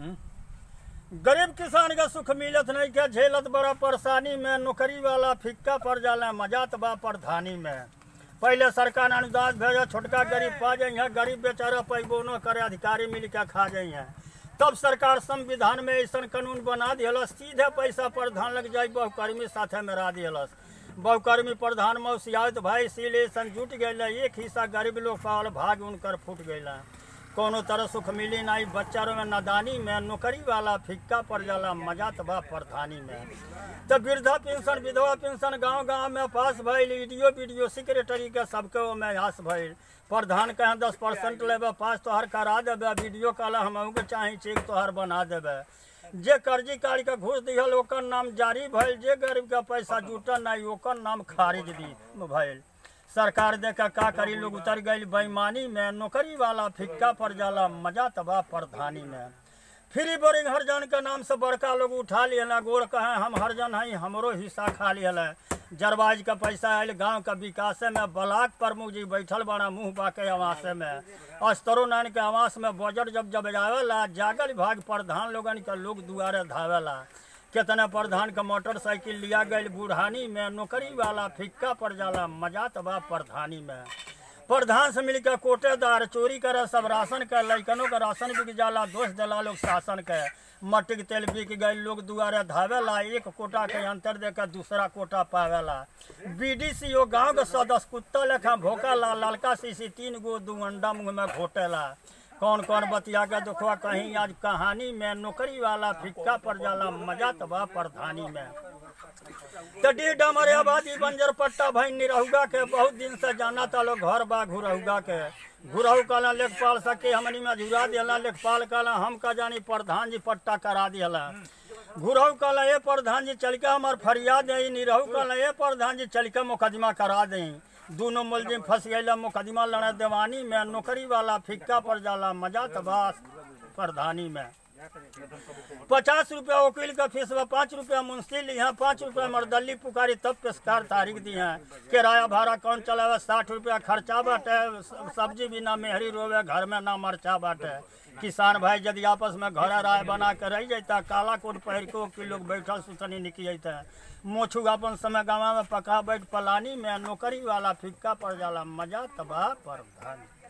गरीब किसान का सुख मिलत नहीं के झेलत बड़ा परेशानी में नौकरी वाला फिक्का पड़ जाला मजात बा प्रधानी में पहले सरकार अनुदान भेजा छोटका गरीब पा जाइए गरीब बेचारा पैबो न करे अधिकारी मिल के खा जाइए तब सरकार संविधान में ऐसा कानून बना दिलस सीधे पैसा प्रधान लग जाए बहुकर्मी साथे में रा दिलस बहुकर्मी प्रधान में सियात भाई इसीलिए सन जुट गए एक हिस्सा गरीब लोग पावल भाग उनकर फूट गए कोनो तरह सुख मिली नहीं बच्चा में नादानी में नौकरी वाला फिक्का पड़ जाला मजा तबा प्रधानी में तो वृद्धा पेंशन विधवा पेंशन गांव गांव में पास भइल ईडीओ बीडीओ सेक्रेटरी के सबके में हास भइल प्रधान कहें दस परसेंट लेबे पास तोहर करा देबे वीडियो कहला हम के चाहे चेक तोहर बना देबे जे कर्जी काढ़ के घूस दिहल ओकर नाम जारी भइल जे गरीब के पैसा जुटल नहीं ओकर नाम खारिज दी भइल सरकार देखा का करी लोग उतर गई बेईमानी में नौकरी वाला फिक्का पड़ जाला मजा तबा प्रधानी में फ्री बोरिंग हरजन के नाम से बड़का लोग उठा लिया गोड़ कहे हम हरजन हई हमरो हिस्सा खा लिया जरबाज का पैसा आयल गांव का विकास में ब्लाक प्रमुख जी बैठल बड़ा मुंह बाके आवास में अस्तरो नारायण के आवास में बजट जब जब आवेला जागल विभाग प्रधान लोगन के लोग दुआरे धावेला कितना प्रधान का मोटरसाइकिल लिया गई बुढ़ानी में नौकरी वाला फिक्का पड़ जाला मजा तबा प्रधानी में प्रधान से मिलकर कोटेदार चोरी करे सब राशन के लैकनों का राशन बिक जाला दोष दिला लोग शासन के मट्टी के तेल बिक गई लोग दुआरे धावेला एक कोटा के अंतर देकर दूसरा कोटा पावेला बीडीसी ओ गांव के सदस्य कुत्ता लेखा भोकेला ललका सीसी तीन गो दू अंडा मुंह में घोटेला कौन कौन बतिया के देखो कहीं आज कहानी में नौकरी वाला फिक्का पड़ जाला मजा तबा प्रधानी में तो डी डमर आबादी बंजर पट्टा भाई निरहुगा के बहुत दिन से जाना था लोग घर बा घुरहुगा के घुरहु कहला लेखपाल सके हमनी में झुरा दिला लेखपाल कहला हम का जानी प्रधान जी पट्टा करा दिला घुरहु कहला ए प्रधान जी चल के हमार फरियाद है निरहु कहला ए प्रधान जी चल के मुकदमा करा दें दोनों मुलजिम फंस गए मुकदमा लड़ा देवानी में नौकरी वाला फिक्का पड़ जाला मजा तबास प्रधानी में पचास रुपया वकील का फीस बा पाँच रुपया मुंसिल यहाँ पाँच रुपया मरदली पुकारी तब पेशकार तारीख दी है किराया भाड़ा कौन चलावे साठ रुपया खर्चा बाटे सब्जी भी ना मेहरी रोवे घर में ना मरचा बाटे किसान भाई यदि आपस में घर राय बना के रह जाता काला कोट पहिर के कि लोग बैठल सुतनी निकल जाता मोछू अपन समय गाँव में पका बैठ पलानी में नौकरी वाला फिक्का पड़ जाला मजा तबाह पर